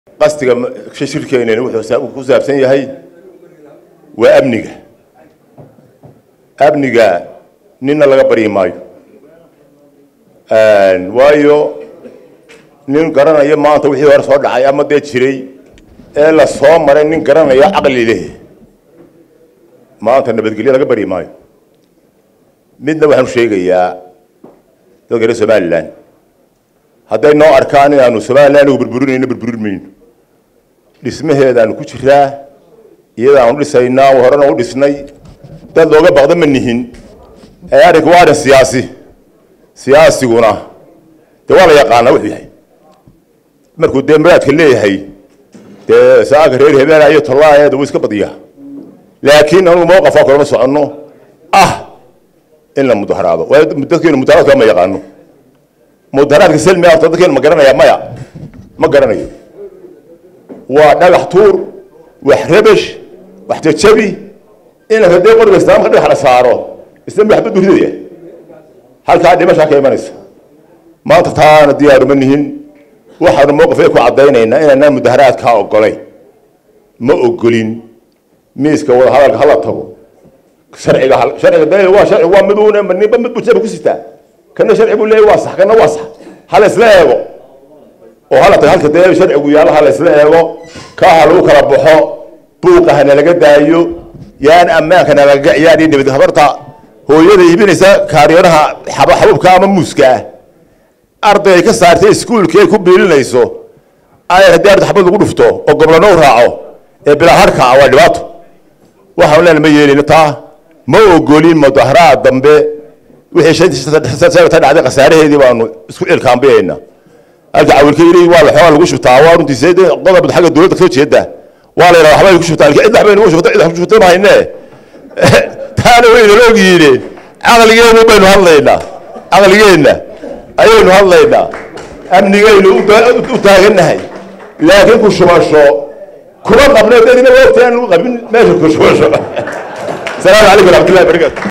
qastiga shirkeenani wuxuu ku saabsan yahay waa amniga amniga ninna laga baryi maayo waayo nin garanaya maanta wixii hore soo dhacay ama dee jiray ee la soo maray nin garanaya caqli leh maanta nabadgelyo laga baryi maayo midna waxaanu sheegayaa dadka reer somalilan hadday noo arkaan inaanu somalilan ugu burburinayno burburin mayno dhismaheedaanu ku jiraa iyadaanu dhisaynaa horena u dhisnay dad looga baqda ma nihin ee arrinku waa arrin siyaasi siyaasiguna dee waa la yaqaanaa wuxuu yahay markuu dee maraadka leeyahay dee saaka reer hebela iyo tollaayeeda wuu iska badiyaa laakiin anugu mawqafaa kulama soconno ah in la mudaharaado waayo dadkeenu mudaharaadka ma yaqaano mudaharaadka selmi horta dadkeenu ma garanaya maya ma garanayo waa dhagax tuur wax rabash wax jajabi in hadee qoriga islaamka dhagax la saaro isla waxba duridaya halkaa dhimashaa ka imanaysa maanta taana diyaaruma nihin waxaanu mowqifay ku caddaynaynaa inaanaan mudaharaadkaa ogolayn ma ogolin miiska wada hadalka hala tago sharciga sharciga de waa sharci waa miduun ninba mid buu jaba ku sitaa kana sharci buu leeyahy waa sax kana waa sax hala isla eego oo hala tago halka dee sharcigu yaallo hala isla eego kaaha lagu kala baxo buuqa hana laga daayo yaan ammaanka nalaga ciyaari nabad habarta hooyada iibinaysa kaariyaraha xabuubka ama muuska ah arday ay ka saartay iskuulkii ay ku biilinayso ay haddii arday xabad lagu dhufto oo goblano u raaco ee bilaa harka ah waa dhibaato waxaan leena ma yeelino taa ma ogolin mudaharaad dambe wixii ta dhacday khasaaraheedii baanu isku cilkaambiyayna halka cawilka yiri waa la xoogaa lagu shubtaa waa runtii seed qodob xagga dowladda kasoo jeeda waa la yidhaha waxbay ku shubtaa laakiin cid waxbay nagu shubta cid wax ku shubta mahayne taana wayna la ogyihiin caqligeenu baynu hadlaynaa caqligeenna ayaynu hadlaynaa amnigaynu u taagannahay laakiin ku shubasho kuma qabne dadina wogtaan qabin meesha ku shubasho salaamu calaykum waraxmatullahi barakatu